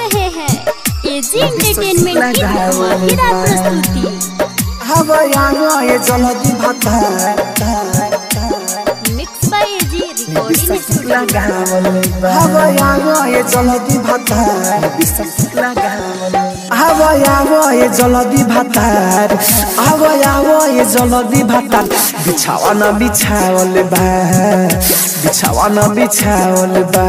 रहे हैं AG entertainment की धमाकेदार प्रस्तुति हवा आवा ये जलदी भाता mix by A G recording studio हवा आवा ये जलदी भाता हवा आवा ये जलदी भातार हवा आवा ये जलदी भातार बिछावा न बिछावल बा बिछावा न बिछावल बा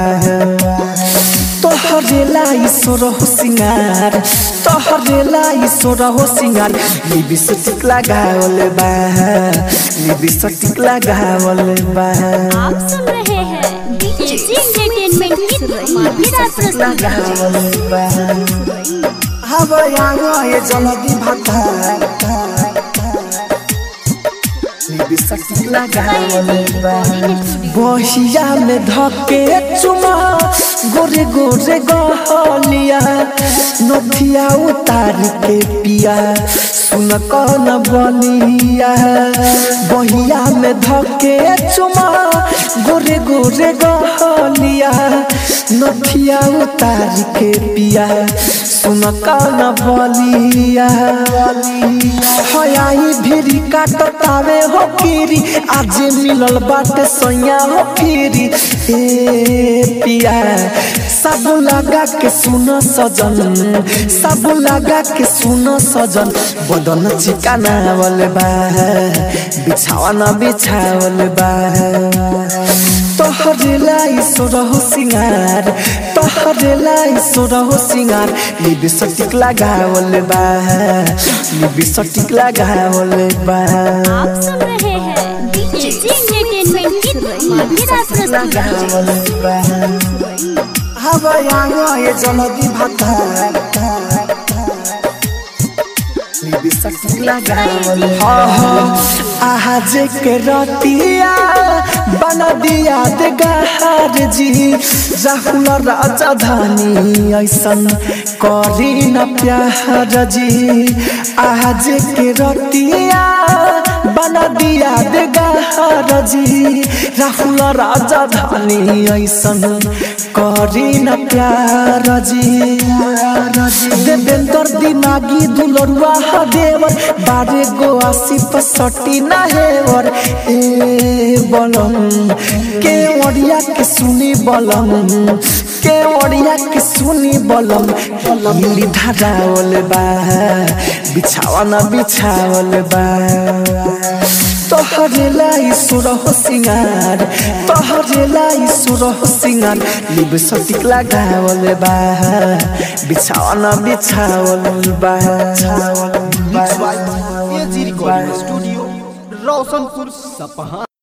तोहरेला ईश्वर हो सिंगार तोहरेला ईश्वर हो सिंगार लिबिस्टिक लगावल बा लिबिस्टिक लगावल बा आप सुन रहे हैं एजी एंटरटेनमेंट की धमाकेदार प्रस्तुति लगावल बा हवा आवा ये जलदी भाता लिबिस्टिक लगावल बा बहिया में धके चुमा गोरे गोरे गहलिया नथिया उतार के पिया सुन कौन बलिया बहिया में धके चुमा गोरे गोरे गहलिया नथिया उतार के पिया सुन कौन बलिया हयाई भिरी काटतावे हो फिरी आज मिलल बाटे सैया हो फिरी ए पिया सब लगा के सुन सजन सब लगा के सुन सजन बदन चिकानावल बा बिछावन बिछावल बा तोहरे लाई सोरहो सिंगार तोहरे लाई सोरहो सिंगार लिबिस्टिक लगावल बा लिबिस्टिक लगावल बा आप सुन रहे हैं एजी एंटरटेनमेंट की धमाकेदार प्रस्तुति लगावल बा हवा आवा ये जलदी भाता लिबिस्टिक लगावल आज के रतिया बना दिया दे गहार जी राहुल राजा धानी ऐसन करी न प्यार जी आज के रतिया बना दिया दे गहार जी राहुल राजा धानी ऐसन करी न प्यार जी देवेंद्र दिमागी दुलरुआ देवर बारे गो आसी पसटी ना हेवर ए बलम के ओडिया के सुनी बलम के ओडिया के सुनी बलम मिली धरावल बा बिछावा ना बिछावल बा तोहरे लाई सुर हो सिंगार तोहरे लाई सुर हो सिंगार लिब सटिक लगावल बा बिछावा ना बिछावल बा एजी रिकॉर्डिंग स्टूडियो रोशनपुर सपहा